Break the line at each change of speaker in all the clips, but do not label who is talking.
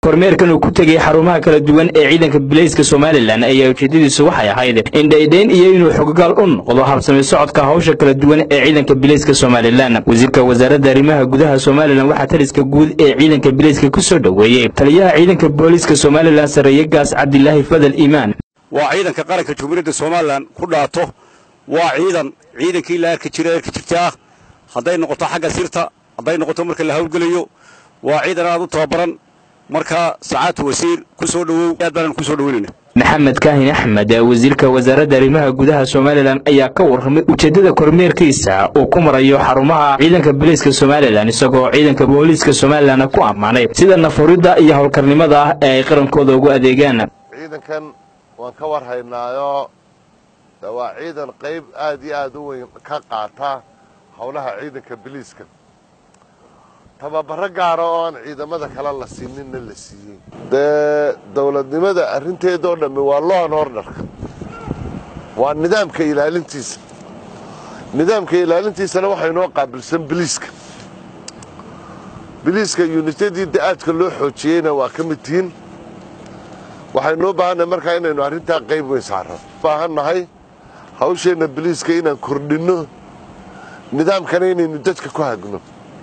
kormeerkan uu ku tegay xarumaha kala duwan ee ciidanka bilayska somalilan ayaa ujeedadiisu waxay ahayd in dhaydhayn iyo inuu xogogaal u noqdo habsami socodka hawsha kala duwan ee ciidanka bilayska somalilan wasiirka wasaaradda arrimaha gudaha somalilan waxaa taliska guud ee ciidanka bilayska ku soo dhoweeyey taliyaha ciidanka booliiska somalilan sarreeye gaas cabdilaahi fadal iimaan
waa ciidanka qaranka jumhuuriyadda somalilan ku dhaato waa ciidan ciidankii la arki jira arki jirtaa hadday noqoto xagga sirta hadday noqoto marka la hawlgelayo waa ciidan aad u tababaran marka sacaatu wasiir ku soo dhowow aad baanan ku soo dhoweynayna
maxamed kaahin axmed wasiirka wasaaradda arrimaha gudaha somalilan ayaa ka warramay ujeeddada kormeerkiisa uu ku marayo xarumaha ciidanka bilayska somalilan isagoo ciidanka booliiska somalilan ku ammaanay sida nafuridda iyo howlkarnimada ah ee ay qarankooda ugu adeegaan
ciidankan waan ka war haynaayo waa ciidan qayb aad iyo aad u weyn ka qaata howlaha ciidanka biliiska tababaro gaara oo aan ciidamada kale la siininna la siiyey dee dowladnimada arrinteedoo dhammi waa loan orderka waa nidaamka ilaalintiisa nidaamka ilaalintiisana waxaa inoo qaabilsan biliiska biliiska yunityadii da-aadka loo xoojiyeyna waa ka mid tihiin waxaynoo baahannahay markaa inaynu arrintaa qayb weyn saarno baahannahay hawsheenna biliiska inaan kordhinno nidaamkana inaynu dadka ku hagno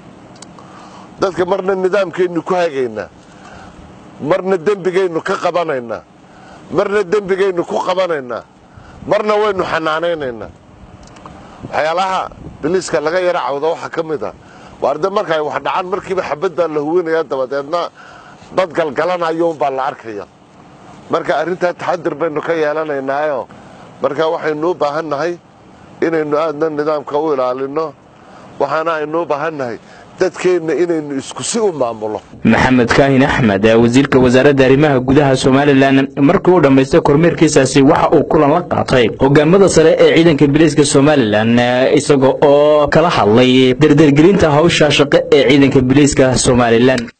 dadka marna nidaamkaynu ku hagaynaa marna dembigaynu ka qabanaynaa marna dembigaynu ku qabanaynaa marna waynu xanaanaynaynaa waxyaalaha biliiska laga yara cawda waxaa ka mid a waarde markaay wax dhacaan markiiba xabad baa la huwinaya dabadeedna dad galgalanayo unbaa la arkaya marka arrintaa taxadir baynu ka yeelanaynaayo marka waxaynu u baahan nahay inaynu aadna nidaamka u ilaalinno waxaana aynu u baahan nahay dadkeenna inaynu isku si u maamulo
maxamed kaahin axmed wasiirka wasaaradda arrimaha gudaha somalilan markii uu dhammaystay kormeerkiisaasi waxa uu kulan la qaatay hogaamada sare ee ciidanka bilayska somalilan isaga oo kala hadlay dardargelinta hawsha shaqo ee ciidanka bilayska somalilan